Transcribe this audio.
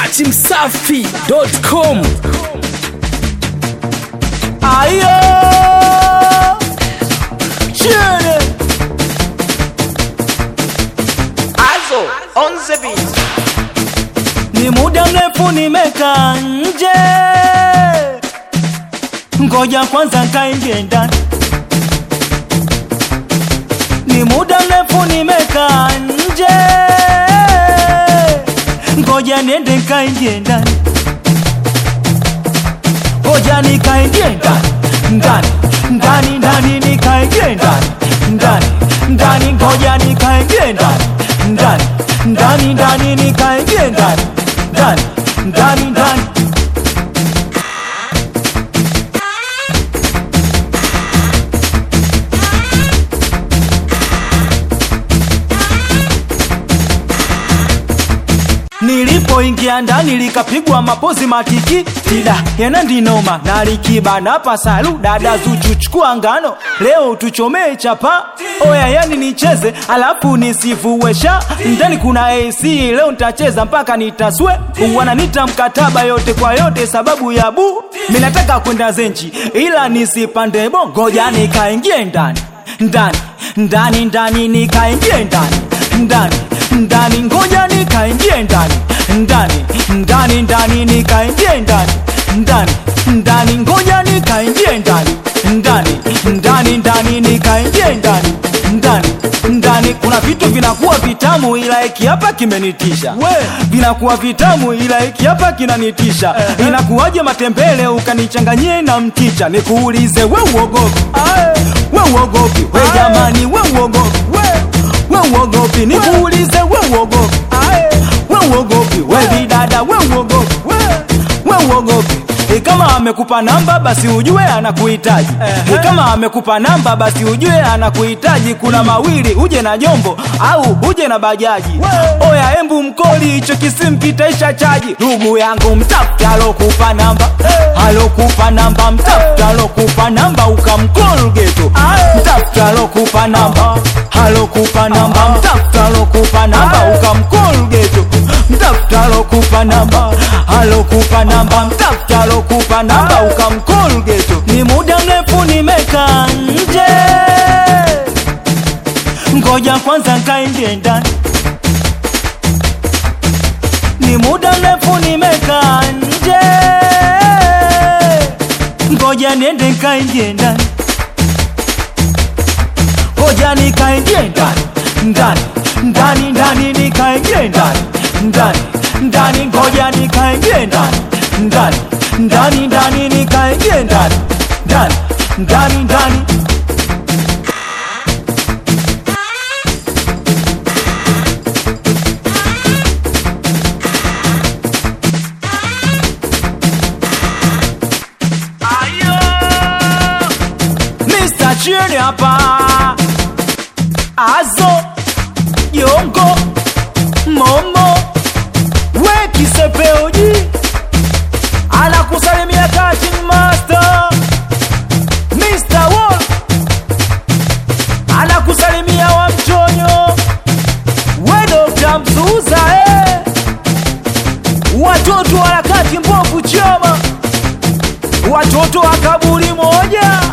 at msafi.com. Ayo! Chene! Also, on the beat. Ni muda mrefu nimekaa nje, ngoja kwanza kaingie ndani. Ni muda mrefu nimekaa nje, ngoja niende kaingie ndani. Ngoja nikaingie ndani, ndani, ndani, ndani, nikaingie ndani, ndani, ndani, ngoja nikaingie ndani, ndani, ndani, ndani, nikaingie ndani, ndani, ndani, ndani. Nilipoingia ndani likapigwa mapozi matiki tida yana ndinoma na likibana pasalu dada Zuchu chukua ngano leo tuchomee chapa oya yani nicheze alafu nisifuwesha ndani kuna AC leo nitacheza mpaka nitaswe wananita mkataba yote kwa yote sababu ya bu minataka kwenda zenchi ila nisipande bo ngoja nikaingie ndani ndani ndani ndani nikaingie ndani ndani ndani ngoja nikaingie ndani ndani ndani ndani nikaingie ndani ndani ndani ngoja nikaingie ndani ndani ndani ndani nikaingie ndani ndani ndani kuna vitu vinakuwa vitamu ila hiki hapa kimenitisha vinakuwa vitamu ila hiki hapa kinanitisha inakuwaje matembele ukanichanganyie na mchicha nikuulize we uogopi we uogopi we jamani we uogopi we uogopi nikuulize we uogopi we uogopi we bidada we uogopi we uogopi E kama amekupa namba basi ujue anakuhitaji e kama amekupa namba basi ujue anakuhitaji kuna mawili uje na jombo au uje na bajaji oya embu mkoli hicho kisimpitaisha chaji ndugu yangu mtafuta alokupa namba alokupa namba mtafuta alokupa namba ukamkol geto mtafuta alokupa namba alokupa namba mtafuta alokupa namba ukamkol geto mtafuta alokupa namba alokupa namba mtafuta alokupa namba ukamkol geto ni muda mrefu nimekaa nje ngoja kwanza kaingie ndani ni muda mrefu nimekaa nje ngoja niende kaingie ndani ngoja nikaingie ndani ndani ndani ndani nikaingie ndani ndani ndani ngoja nikaingie ndani ndani ndani ndani nikaingie ndani ndani ndani ndani Mr. Chini hapa Azo Yongo Momo We kisepeoji Anakusalimia Cutting Master Mr. Wall Anakusalimia wa mchonyo We Dr. Mzuza eh. Watoto harakati mbovu chama Watoto wa kaburi moja